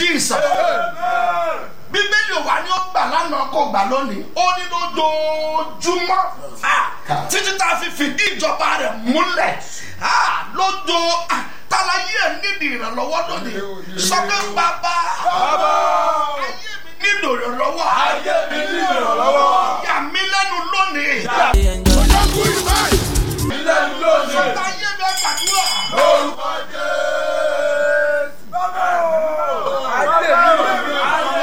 jesus bíbélì wa ni ó gbà lánàá kó gbà lónìí ó ní lójoojúmọ́ ah, títí tá a fi fìdí ìjọba rẹ̀ múlẹ̀ ah, lójó ah, tálayé ẹ̀ nídìí ìrànlọ́wọ́ lónìí sọ pé bàbá ayé mi nílò ìrànlọ́wọ́ ayé mi ní ìrànlọ́wọ́. yà mí lẹ́nu lónìí ilé mi lónìí. sọ́tà ayé mi ẹ̀ gbàdúrà. orúkọ jésù. bàbá o. ayé mi.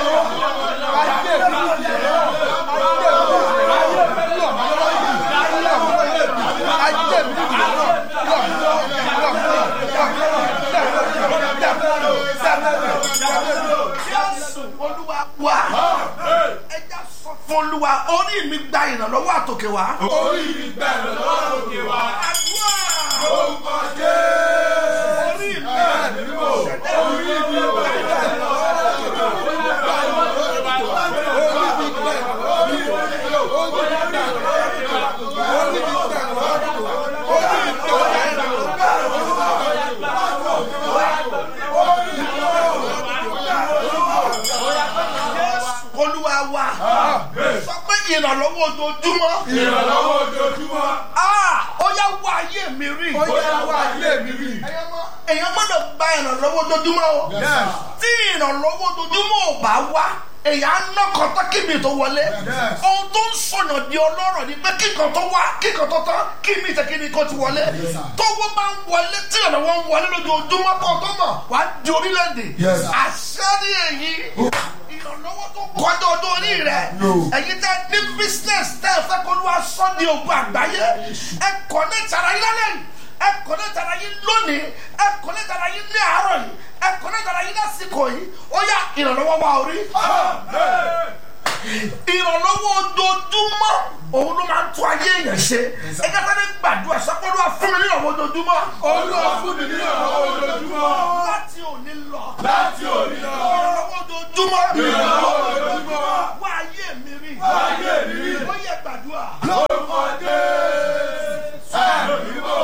jésù olúwa wà ẹja sọ fún olúwa orí mi gba ìrànlọ́wọ́ àtòkè wá. orí mi bẹ̀rẹ̀ lọ́wọ́ òkè wá. àdúrà orúkọ jésù. orí mi ẹ̀mí wò. orí mi bẹ̀rẹ̀ lọ́wọ́ òkè wá. olúwa wà sọ pé ìrànlọ́wọ́ ojoojúmọ́ ìrànlọ́wọ́ ojoojúmọ́. Ah, ó yá wá ayé mi rí. ó yẹ wá ayé mi rí. èèyàn gbọ́dọ̀ gba ìrànlọ́wọ́ ojoojúmọ́ o Yes. tí ìrànlọ́wọ́ ojoojúmọ́ ò bá wá èèyàn á ná kọ́tọ́ kíbi tó wọlé Yes. ohun tó ń sọ̀nà di ọlọ́rọ̀ ni pé kíkan tó wá kíkan tó tán kí mi ìtẹ̀kí ni kò ti wọlé sir. tówó máa ń wọlé tí ìrànlọ́wọ́ ń wọlé lójoojúmọ́ kan tó mọ̀ wá di orílẹ̀-èdè Yes, sir. àṣẹ ni èyí ìrànlọ́wọ́ tó kọjá ọdún orí rẹ̀ No. ẹ̀yin tẹ́ ní business tẹ́ ẹ fẹ́ kó ló wá sọ́ni ogun àgbáyé ẹ kọ́ ní tara yín lálẹ́ yìí ẹ kọ́ ní tara yín lónìí ẹ kọ́ ní tara yín ní àárọ̀ yìí ẹ kọ́ ní tara yín lásìkò yìí ó yá ìrànlọ́wọ́ wá orí ìrànlọ́wọ́ ojoojúmọ́ òun ló máa ń tún ayé èèyàn ṣe ẹ kẹta ní gbàdúrà sọpọ́lúwà fún mi ní ìrànlọ́wọ́ ojoojúmọ́ olúwa fún mi ní ìrànlọ́wọ́ ojoojúmọ́. láti òní lọ láti òní lọ. ìrànlọ́wọ́ ojoojúmọ́ ìrànlọ́wọ́ ojoojúmọ́. wá ayé mi rí ayé mi rí. ó yẹ gbàdúrà. lórúkọ jésù. ẹ̀mí wò.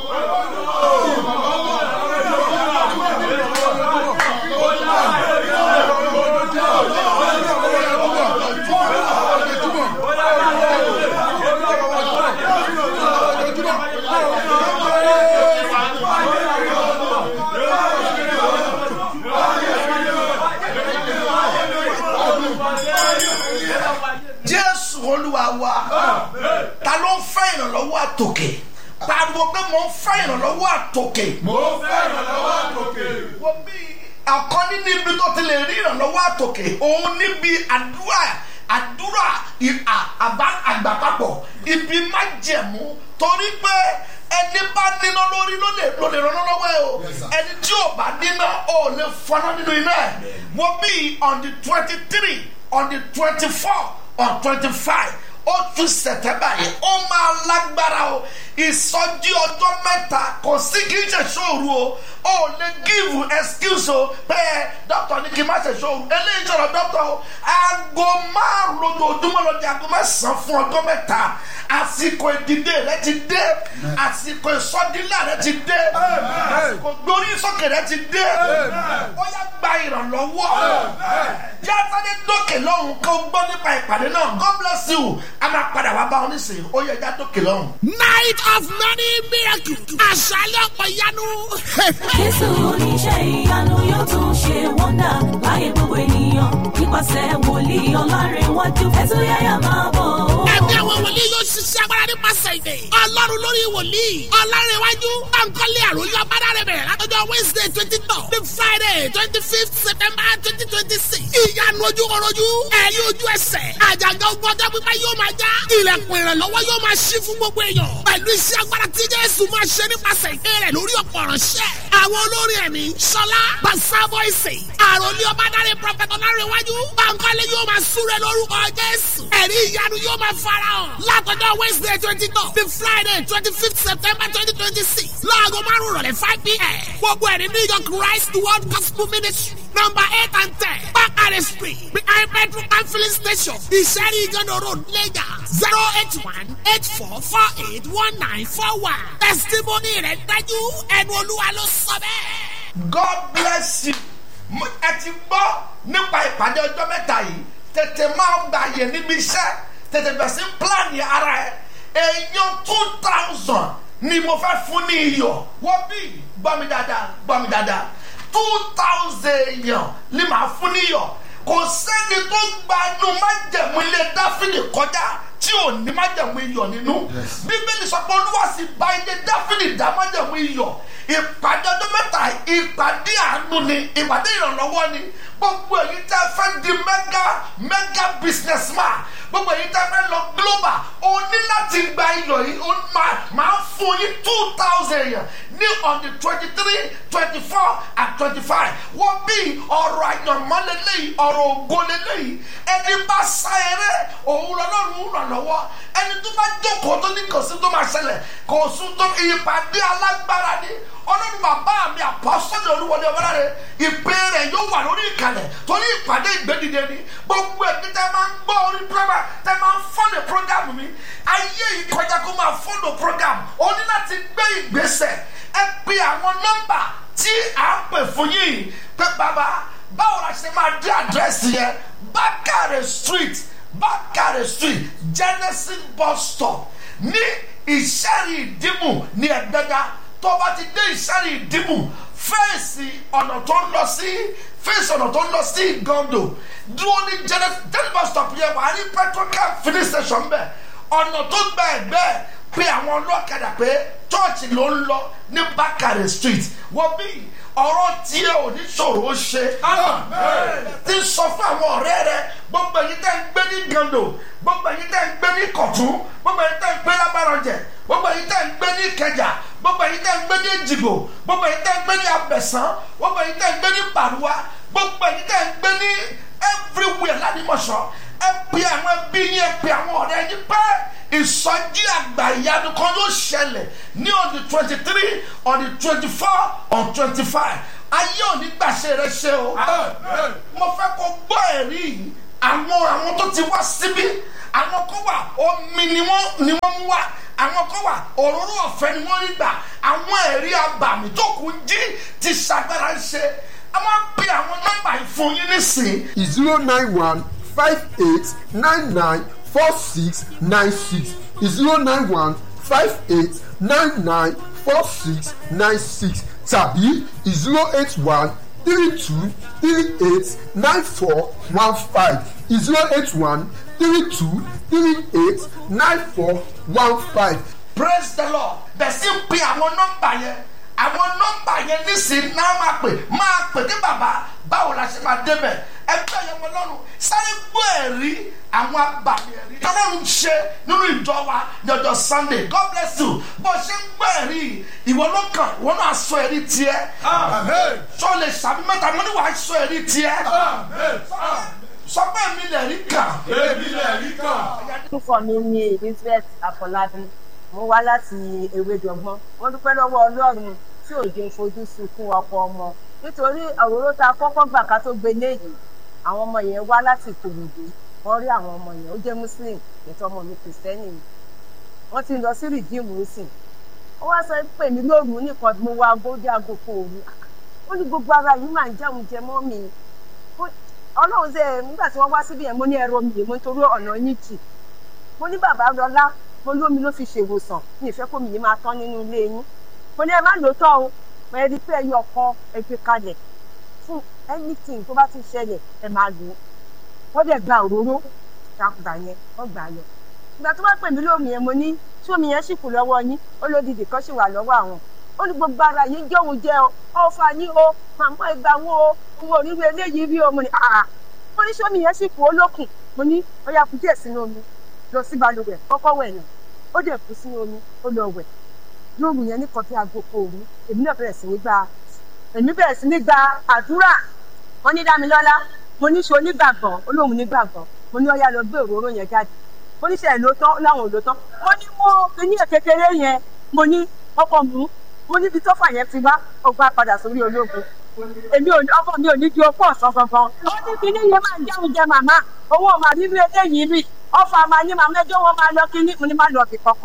jésù olúwa wa ta ló ń fẹ́ ìrànlọ́wọ́ àtòkè pariwo pé mo ń fẹ́ ìrànlọ́wọ́ àtòkè mo fẹ́ ìrànlọ́wọ́ àtòkè. wo bí ọ̀kan nínú ibi tó ti lè rí ìrànlọ́wọ́ àtòkè òun níbi àdúrà àdúrà ì- à- àbá àgbàpapọ̀ ibi májẹ̀mú torí pé ẹni bá níná lórí ló lè ló lè ràn án lọ́wọ́ ẹ o Yes, sir. ẹni tí ò bá níná ò lè fọná nínú iná ẹ wo bí on the twenty three on the twenty four on twenty five oṣù sẹ̀tẹ́bà yìí ó máa lágbára o ìsọjí ọjọ́ mẹ́ta kò sí kí n ṣe sóòru o ó lè give excuse o pé dókítà ní kí n má ṣe sóòru eléyìí sọ̀rọ̀ dókítà o aago márùn lójoojúmọ́ lọ di aago mẹ́sàn-án fún ọjọ́ mẹ́ta àsìkò ìdìde rẹ ti dé àsìkò ìsọdílà rẹ ti dé àsìkò gbórí sókè rẹ ti dé ó yá gba ìrànlọ́wọ́ yàtọ̀ dókè lọ́hùn kó gbọ́ nípa ìpàdé náà god bless you a máa padà wá bá ọ nísìnyí ó yẹ já dókè lọ́hùn. night of many miracles. àṣálẹ̀ ọ̀pọ̀ ìyanu. jésù oníṣẹ́ ìyanu yóò tún ṣe wọ́ndà láyé gbogbo ènìyàn nípasẹ̀ wòlíì ọlárẹ̀wájú ẹ̀túnyáyà máa bọ̀ ó. ẹ̀mí àwọn wòlíì yóò ṣiṣẹ́ agbára nípasẹ̀ ìdè. ọlọ́run lórí wòlíì. ọlárẹ̀wájú. báńkọ́lé àròyìn ọ̀bádà rẹ̀ bẹ̀rẹ̀ látọjọ́ wednesday twenty two the friday twenty fifth september twenty twenty six. ìyanu ojúkọ̀rọ̀jú. ẹ̀yin ojú ẹsẹ̀. àjàgà ogun ọjọ́ pípẹ́ yóò máa já. ilẹ̀kùn ìrànlọ́wọ́ yóò máa ṣí fún gbogbo èèyàn. pẹ̀lú iṣẹ́ agbára tí jésù máa ṣe nípasẹ̀ ìké rẹ̀ lórí ọ̀pọ̀ ránṣẹ́. àwọn olórin ẹ̀mí sọlá basa voice àròlé ọ̀bádàrẹ̀ prọfẹ̀tọ̀ lárẹ̀wájú. báńkọ́lé yóò máa súre lórúkọ jésù. ẹ̀rí ìyanu yóò máa farahàn. látọjọ́ wednesday twenty two the friday twenty fifth september twenty twenty six láago márùn-ún rọ̀lẹ́ five pm. gbogbo ẹ̀rí new york christ world gospel ministry number eight and ten bakare street behind petrol and filling station ìṣẹ́rí ìgànnà road lagos zero eight one eight four four eight one nine four one testimony rẹ̀ dájú ẹnu olúwa ló sọ bẹ́ẹ̀. god bless you Mo- ẹ ti ti gbọ́ nípa ìpàdé ọjọ́ mẹ́ta yìí tètè máa gbà yẹ níbi iṣẹ́ tètè bẹ̀ sí plan yẹ ara ẹ̀ èèyàn two thousand ni mo fẹ́ fún ní iyọ̀ wọ́n bí gbọ́ mi dáadáa gbọ́ mi dáadáa two thousand èèyàn ni màá fún ní iyọ̀ kò sẹ́ni tó gbanú májẹ̀mú ilé dáfídì kọjá tí ò ní májẹ̀mú iyọ̀ nínú bíbélì sọ pé olúwa sì bá ilé dáfídì dá májẹ̀mú iyọ̀ ìpàdé ọdún mẹ́ta ìpàdé àánú ni ìpàdé ìrànlọ́wọ́ ni gbogbo èyí tẹ́ fẹ́ di mega mega businessman gbogbo èyí tẹ́ fẹ́ lọ global o ní láti gba iyọ̀ yìí o máa máa fún yín two thousand yẹn ní on the twenty three twenty four and twenty five wọ́n bí ọ̀rọ̀ àyànmọ́ lélẹ́yìí ọ̀rọ̀ ògo lélẹ́yìí ẹni bá sá eré òun lọ́lọ́run ràn lọ́wọ́ ẹni tó bá jókòó tó ní kò sí tó máa ṣẹlẹ̀ kò sún tó ìpàdé alágbára ni ọlọ́run bàbá mi àpọ́sọ́dọ̀ olúwọlé ọmọláre ìpè rẹ̀ yóò wà lórí ìkàlẹ̀ torí ìpàdé ìgbẹ́dìde ni gbogbo ẹ̀mí tẹ́ máa ń gbọ́ orí pírọ́mà tẹ́ máa ń fọ́nà prógámù mi ayé yìí kọjá kó máa fọ́nà prógámù o ní láti gbé ìgbésẹ̀ ẹ pe àwọn nọ́mbà tí à ń pè fún yìí pé bàbá báwo la ṣe máa dé àdírẹ́sì yẹn bákàrẹ̀ street bákàrẹ̀ street genesis bus stop ní ìṣẹ́rì ìdìmú ní ẹ̀gbẹ́dá tó bá ti dé ìṣẹ́rì ìdìmú fẹ́ẹ̀sì ọ̀nà tó ń lọ sí fẹ́ẹ̀sì ọ̀nà tó ń lọ sí gondo dúró ní genesis bus stop yẹn wà á rí petrocam filling station bẹ́ẹ̀ ọ̀nà tó gba ẹ̀gbẹ́ pé àwọn ọlọ́kadà pé chọ́ọ̀chì ló ń lọ ní bákàrẹ̀ street wọ́n bí ọ̀rọ̀ tiẹ̀ ò ní ṣòro ṣe. ti sọ fún àwọn ọ̀rẹ́ rẹ gbogbo èyí tẹ́ ń gbé ní gando gbogbo èyí tẹ́ ń gbé ní kọ̀tún gbogbo èyí tẹ́ ń gbé lábàrànjẹ gbogbo èyí tẹ́ ń gbé ní kẹjà gbogbo èyí tẹ́ ń gbé ní èjìgbò gbogbo èyí tẹ́ ń gbé ní abẹ̀sán gbogbo èyí tẹ́ ń gbé ní pàrọwà gbogbo èyí tẹ́ ń gbé ní everywhere ládìmọ̀ṣọ́ ẹ pe àwọn ẹbí yín ẹ pe àwọn ọ̀rẹ́ yín pẹ́ ìsọjí àgbà ìyanu kan yóò ṣẹlẹ̀ ní on the twenty three on the twenty four on twenty five ayé òní gbàṣẹ rẹ ṣe o mo fẹ́ kó gbọ́ ẹ̀rí yìí àwọn àwọn tó ti wá síbí àwọn kan wà omi ni wọ́n ni wọ́n mú wá àwọn kan wà òróró ọ̀fẹ́ ni wọ́n rí gbà àwọn ẹ̀rí abàmì tó kù ń jí ti ṣàgbára ń ṣe a máa pe àwọn nọ́mbà ìfún yín nísìnyí zero nine one five eight nine nine four six nine six zero nine one five eight nine nine four six nine six tàbí zero eight one three two three eight nine four one five zero eight one three two three eight nine four one five. praise the lord bẹ̀sí ń pe àwọn nọ́mbà yẹn àwọn nọ́mbà yẹn nísìnyí náà máa pè máa pè kí bàbá báwo la ṣe máa débẹ̀ ẹgbẹ́ yẹn wọn lọ́rùn sáré gbọ́ ẹ̀rí àwọn abàmì ẹ̀rí tọ́lọ́run ṣe nínú ìjọ wa lọ́jọ́ sunday god bless you bó ṣe ń gbọ́ ẹ̀rí ìwọ ló kàn ìwọ náà sọ ẹ̀rí tiẹ̀ sọ lè sàbí mẹ́ta mo ní wàá sọ ẹ̀rí tiẹ̀ sọ pé mi lè rí kàn. orúkọ mi ni elizabeth afọlábí mo wá láti ewédọgbọn wọn dúpẹ́ lọ́wọ́ ọlọ́run tí ò jẹ́ fojú sunkún ọkọ ọmọ nítorí òróró tá a kọ́kọ́ gbà ká tó gbé léyìí àwọn ọmọ yẹn wá láti ìkòròdú wọ́n rí àwọn ọmọ yẹn ó jẹ́ muslim ètò ọmọ mi kìrìsìtẹ́nì ni wọ́n ti lọ sí rìdíìmù sìn ó wá sọ pé mi lóru nìkan mo wá agódé aago kan òru ó ní gbogbo ara yìí máa ń jẹun jẹ mọ́ mi ọlọ́run ṣe nígbà tí wọ́n wá síbi yẹn mo ní ẹ̀rọ mi yìí mo nítorí ọ̀nà yín jì mo ní bàbá lọlá mo lómi ló fi ṣèwòsàn ní ìfẹ́ kó mi yìí máa tán nínú ilé yín mo ní ẹ má lò ó tọ́ o mo ẹ rí pé ẹyọ ọkọ ẹ fi kalẹ̀ fún anything tó bá ti ṣẹlẹ̀ ẹ máa lò ó wọ́n dẹ̀ gba òróró gbà yẹn wọ́n gbà yọ ìgbà tó bá pè mí lómi yẹn mo ní tí omi yẹn sì kù lọ́wọ́ yín ó lódìdí kan sì wà lọ́wọ́ àwọn ó ní gbogbo ara yìí jọ̀hún jẹ́ ọ ọ̀fà ní o màmá ìgbà wo o òun ò ní rí eléyìí rí o mo ní àà mo ní sómi yẹn sì kù ó lókun mo ní ó yà kú díẹ̀ sínú omi lọ sí balùwẹ̀ kọ́kọ́ wẹ̀ náà ó dẹ̀ kú sínú omi ó lọ wẹ̀ lóòrùn yẹn ní kọfí aago òru èmi náà bẹ̀rẹ̀ sí ní gba èmi bẹ̀rẹ̀ sí ní gba àdúrà wọ́n ní dámilọ́lá mo ní ṣe onígbàgbọ́ olóhùn nígbàgbọ́ mo ní ọyá lọ gbé òróró yẹn jáde mo ní sẹ́ẹ̀ ló tán láwọn ò ló tán mo ní mo kíní ẹ̀ kékeré yẹn mo ní ọkọ̀ mú mo níbi tó fà yẹn ti wá ọgbà padà sórí ológun èmi ò ọkọ mi ò ní ju ọkọ ọ̀sán gangan ó ní kíní yẹn máa ń jẹun jẹ màmá owó màá nínú eléyìí rí ọfà máa ní màmá ẹjọ́ wọn máa lọ kíní mo ní má lọ bí kankan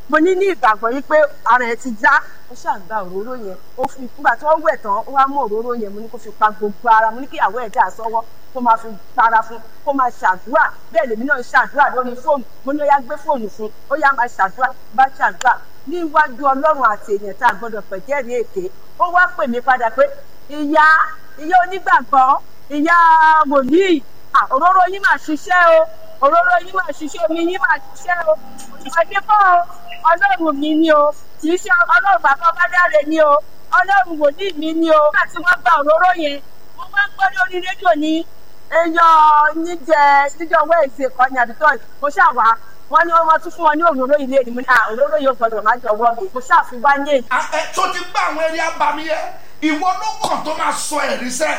mo ní ní ìgbàgbọ́ yìí pé ara ẹ̀ ti já ó ṣàgbà òróró yẹn ó fi nígbà tí wọ́n wẹ̀ tán ó wá mú òróró yẹn mo ní kó fi pa gbogbo ara mo ní kí ìyàwó ẹ̀ dà sọ́wọ́ kó máa fi para fún kó máa ṣàdúrà bẹ́ẹ̀ lèmi náà ṣàdúrà lórí fóònù mo ní ó yá gbé fóònù fún ó yá máa ṣàdúrà bá ṣàdúrà níwájú ọlọ́run àti èèyàn tá a gbọ́dọ̀ pẹ̀jẹ́rìí èké ó wá pè mí padà pé ìyá ìyá onígbàgbọ́ ìyá wòlíì à, òróró yín máa ṣiṣẹ́ o òróró yín máa ṣiṣẹ́ omi yín máa ṣiṣẹ́ o ìpàdé kọ́ o ọlọ́run mi ni o kì í ṣe ọlọ́run bàbá ọbádáre ni o ọlọ́run wòlíì mi ni o nígbà tí wọ́n gba òróró yẹn mo máa ń gbọ́ lórí rédíò ní èèyàn níjẹ níjọ wẹ́ẹ̀sì kan ní àdúgbò mo ṣàwà wọ́n ní wọ́n tún fún wọn ní òróró ilé ni mo ní à òróró yóò gbọdọ̀ má jọ̀wọ́ mi mo ṣàfiwá ní èyí. Ah, ẹ tó ti gbá àwọn eré abami yẹ ìwọ ló kàn tó máa sọ ẹ̀rí sẹ́.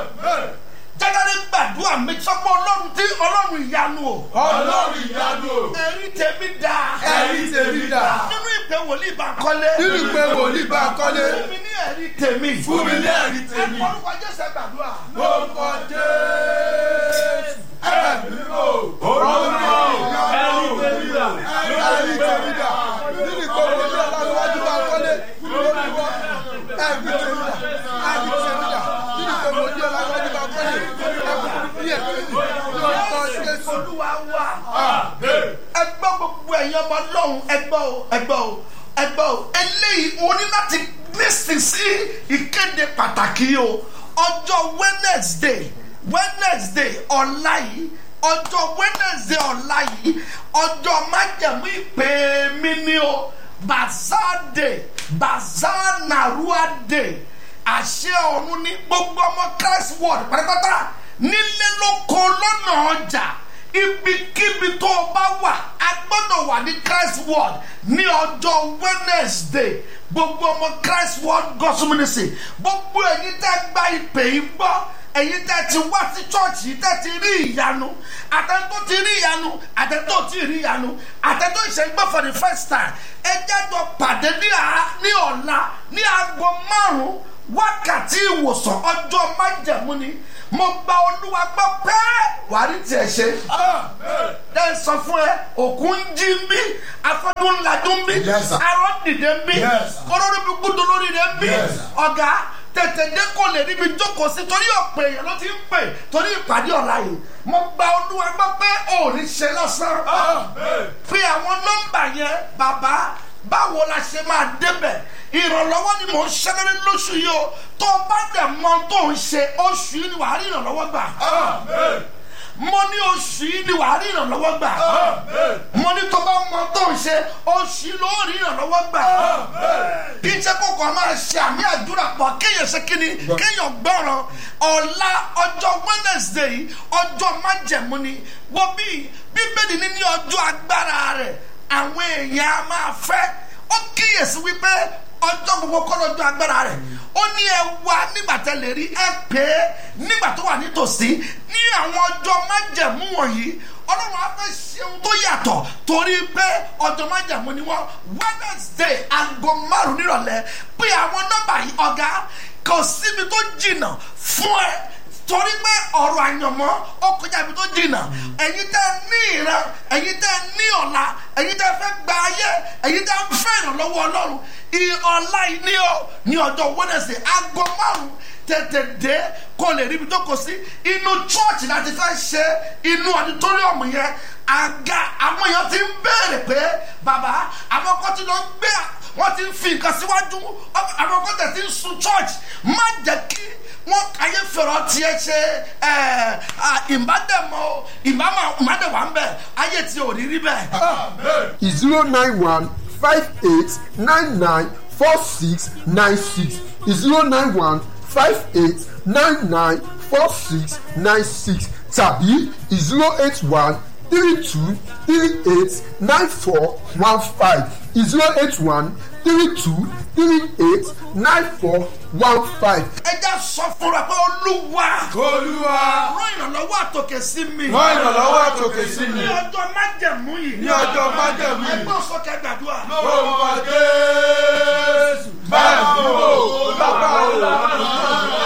jáde gbàdúrà mi sọ́pọ̀ ọlọ́run tí ọlọ́run ìyanu o. ọlọ́run ìyanu o ẹ̀rí tèmi dá. ẹ̀rí tèmi dà nínú ìpè wòlíì bá kọ́lé. nínú ìpè wòlíì bá kọ́lé fún mi ní ẹ̀rí tèmi. fún mi ní ẹ̀rí tèmi ẹ kọ́ jésù ẹ gbàdúrà. lórúkọ jésù ẹ̀mí o ọlọ́run ìyanu o ẹ̀rí tèmi dà nínú ìpè wòlíì ọlọ́run bá kọ́lé lórúkọ ẹ̀rí tèmi dà ẹ̀rí tèmi dà nínú ìpè wòlíì ọlọ́run bá kọ́lé ní ẹ̀rí tèmi lórúkọ jésù. olúwa wà. ẹgbẹ́ gbogbo ẹ̀yin ọmọ ọlọ́run ẹgbẹ́ o ẹgbẹ́ o ẹgbẹ́ o eléyìí o ní láti lísì sí ìkéde pàtàkì yìí o ọjọ́ wednesday wednesday ọ̀la yìí ọjọ́ wednesday ọ̀la yìí ọjọ́ májẹ̀mú ìpè mí ni o bazaar day bazaar narua day àṣẹ ọ̀run ní gbogbo ọmọ christ world pátápátá nílé lóko lọ́nà ọjà ibikíbi tó o bá wà a gbọ́dọ̀ wà ní christ world ní ọjọ́ wednesday gbogbo ọmọ christ world gospel ministry gbogbo ẹ̀yin tẹ́ gba ìpè yìí gbọ́ ẹ̀yin tẹ́ ti wá sí chọ́ọ̀chì yìí tẹ́ ti rí ìyanu àtẹ̀tọ́ ti rí ìyanu àtẹ̀tọ́ ti rí ìyanu àtẹ̀tọ́ ìṣẹ́gbẹ́ for the first time ẹ jẹ́jọ́ pàdé ní à- ní ọ̀la ní aago márùn-ún wákàtí ìwòsàn ọjọ́ májẹ̀mú ni mo gba olúwa gbọ́ pẹ́ wàá rí tiẹ̀ ṣe ẹ sọ fún ẹ òkú ń jí ń bí afọdún ńlájú ń bí Yes, sir. arọ dìde ń bí Yes, sir. kọlọ́rọ́ bí gbúdọ̀ lórí rẹ̀ ń bí Yes, sir. ọ̀gá tètè dé kò lè níbi jókòó sí torí ọ̀pẹ èèyàn ló ti ń pè torí ìpàdé ọ̀la yìí mo gba olúwa gbọ́ pé ò ní ṣe lọ́sàn fi àwọn nọ́mbà yẹn bàbá báwo la ṣe máa débẹ̀ ìrànlọ́wọ́ ni mò ń ṣẹ́lẹ́rẹ́ lóṣù yìí o tó o bá dẹ̀ mọ tó ń ṣe oṣù yìí ni wàá rí ìrànlọ́wọ́ gbà mo ní oṣù yìí ni wàá rí ìrànlọ́wọ́ gbà mo ní tó bá mọ tó ń ṣe oṣù yìí ló rí ìrànlọ́wọ́ gbà kí n ṣe kókò máa ṣe àmì àdúrà pọ̀ kéèyàn ṣe kíni kéèyàn gbọ́ràn ọ̀la ọjọ́ wednesday yìí ọjọ́ májẹ̀mú ni wọ́n bí bíbélì ní ní ọjọ́ agbára rẹ̀ àwọn èèyàn á máa fẹ́ ó kíyèsí wípé ọjọ́ gbogbo kọ́ lọ́jọ́ agbára rẹ̀ ó ní ẹ wá nígbà tẹ lè rí ẹ pé nígbà tó wà nítòsí ní àwọn ọjọ́ májẹ̀mú wọ̀nyí ọlọ́run á fẹ́ ṣeun tó yàtọ̀ torí pé ọjọ́ májẹ̀mú ni wọ́n wednesday aago márùn-ún nírọ̀lẹ́ pé àwọn nọ́mbà yìí ọ̀gá kò síbi tó jìnnà fún ẹ torí pé ọ̀rọ̀ àyànmọ́ ó kọjá ibi tó jìnnà ẹ̀yin tẹ́ ní ìran ẹ̀yin tẹ́ ní ọ̀la ẹ̀yin tẹ́ fẹ́ gba ayé ẹ̀yin tẹ́ fẹ́ ìrànlọ́wọ́ ọlọ́run ọ̀la yìí ní ọ ní ọjọ́ wednesday aago márùn tètè dé kó lè ríbi tó kọ sí inú chọ́ọ̀chì láti fẹ́ ṣe inú auditorium yẹn àga àwọn èèyàn ti ń béèrè pé bàbá àwọn kan ti lọ gbé wọ́n ti ń fi nǹkan síwájú àwọn kan tẹ̀ ti ń sun church má jẹ́ kí wọ́n ayé fẹ̀rọ̀ tiẹ̀ ṣe ìbádẹ́mọ̀ ìbádẹ́wà ń bẹ̀ ayé tí ò rí rí bẹ́ẹ̀. zero nine one five eight nine nine four six nine six zero nine one five eight nine nine four six nine six tàbí zero eight one three two three eight nine four one five zero eight one three two three eight nine four one five. ẹ já sọ fúnra pé olúwa olúwa rán ìrànlọ́wọ́ àtòkè sí mi. rán ìrànlọ́wọ́ àtòkè sí mi ní ọjọ́ májẹ̀mú yìí. ní ọjọ́ májẹ̀mú yìí. ẹgbẹ́ sọ́kẹ́ gbàdúrà. orúkọ jésù báyìí ni o bàbá o.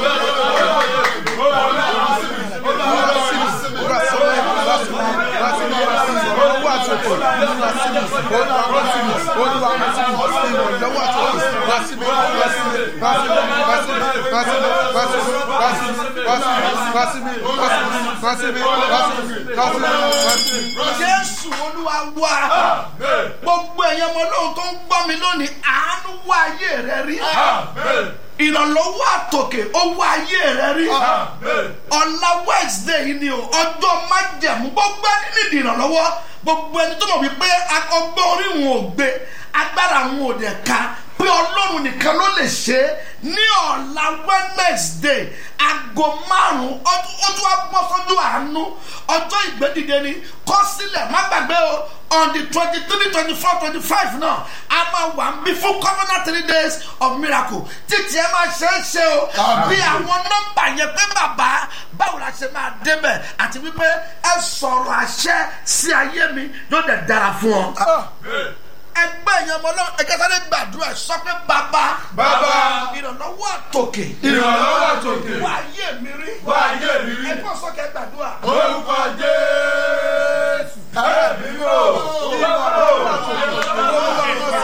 Thank you. jésù olúwa wá gbogbo ẹ̀yàn ọmọ lóhùn tó ń gbọ́ mi lónìí àánú wá ayé rẹ rí ìrànlọ́wọ́ àtòkè ó wá ayé rẹ rí ọ̀la wednesday yìí ni o ọjọ́ májẹ̀mú gbogbo ẹni nídìí ìrànlọ́wọ́ gbogbo ẹni tó mọ̀ wípé ọgbọ́n orí wọn ò gbé agbára wọn ò dẹ̀ ka pé ọlọ́run nìkan ló lè ṣe é ní ọ̀la wednesday aago márùn-ún ó tún wá bọ́ sójú àánú ọjọ́ ìgbẹ́dìde ni kọ́ sílẹ̀ má gbàgbé o on the twenty three twenty four twenty five náà a máa wà ń bí fún covenant three days of miracle títí ẹ máa ṣe é ṣe o bí àwọn nọ́mbà yẹn pé bàbá báwo la ṣe máa débẹ̀ àti wípé ẹ sọ̀rọ̀ àṣẹ sí ayé mi ló dẹ̀ dára fún ọ ẹgbẹ́ yẹn mọ náà ẹ̀ka sáré gbàdúrà sọ pé bàbá. Bàbá. ìrànlọ́wọ́ àtòkè. ìrànlọ́wọ́ àtòkè. wà á yé mi rí. wà á yé mi rí. ẹgbẹ́ sọ́kẹ́ gbàdúrà. orúkọ jésù. ẹ̀mí mò. ìrànlọ́wọ́ àtòkè.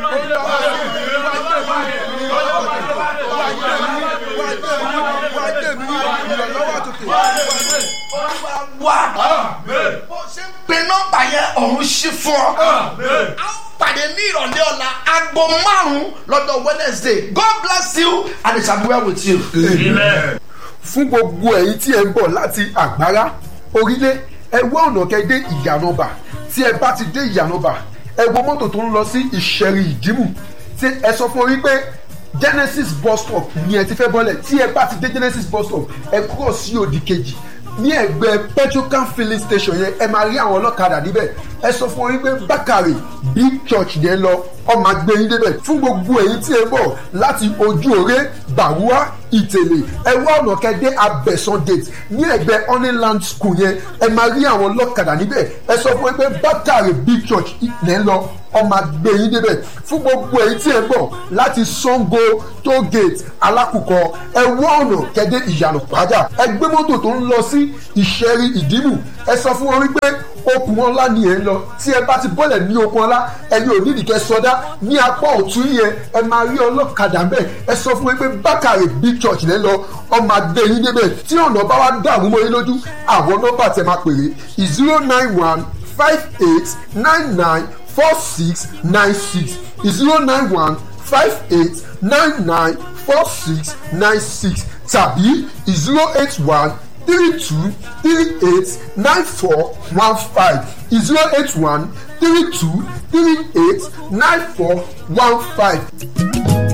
wà Amen. bó ṣe ń pe nọ́mbà yẹn ọ̀run ṣí fún ọ. Amen. a ó pàdé ní ìrọ̀lẹ́ ọ̀la aago márùn-ún lọ́dọ̀ wednesday god bless you and it shall be well with you. Amen. fún gbogbo ẹ̀yin tí ẹ ń bọ̀ láti àgbára orílẹ̀ ẹ wá ọ̀nà kẹ́ dé ìyànàbà tí ẹ bá ti dé ìyànàbà ẹ wo mọ́tò tó ń lọ sí ìṣẹ̀rì ìdímù tí ẹ sọ fún orí pé genesis bus stop ni ẹ ti fẹ́ bọ́lẹ̀ tí ẹ bá ti dé genesis bus stop ẹ kúrò sí òdì kejì ní ẹgbẹ́ petrocan filling station yẹn ẹ máa rí àwọn ọlọ́kadà níbẹ̀ ẹ sọ fún orí pé bákàrè big church yẹn lọ ọmọ agbẹ́yìn débẹ̀ fún gbogbo èyí tí ẹ bọ̀ láti ojú òré bàwúà ìtẹ̀lé ẹ wá ọ̀nà kẹ́dẹ́ abẹ́sán gate ní ẹgbẹ́ honeyland school yẹn ẹ máa rí àwọn ọlọ́kadà níbẹ̀ ẹ sọ fún ẹ pé bákàrè big church yẹn lọ ọmọ agbẹ́yìn débẹ̀ fún gbogbo èyí tí ẹ bọ̀ láti sango toll gate alákùkọ ẹ wá ọ̀nà kẹ́dẹ́ ìyànà pàjá ẹ gbé mọ́tò tó ń lọ sí ìṣẹ́rí ìdímù ẹ sọ fún wọn wípé okùn ọlá ni ẹ ń lọ tí ẹ bá ti bọ́lẹ̀ ní okùn ọlá ẹni ò ní ìdíkẹ́ sọdá ní apá ọ̀tún yẹn ẹ máa rí ọlọ́kadà mbẹ́ ẹ sọ fún mi pé bákàrè big church lẹ́ lọ ọmọ adé yín débẹ̀ tí ọ̀nà bá wá dààmú mọ́ yín lójú àwọn nọ́mbà tẹ máa pèrè zero nine one five eight nine nine four six nine six zero nine one five eight nine nine four six nine six tàbí zero eight one three two three eight nine four one five zero eight one three two three eight nine four one five.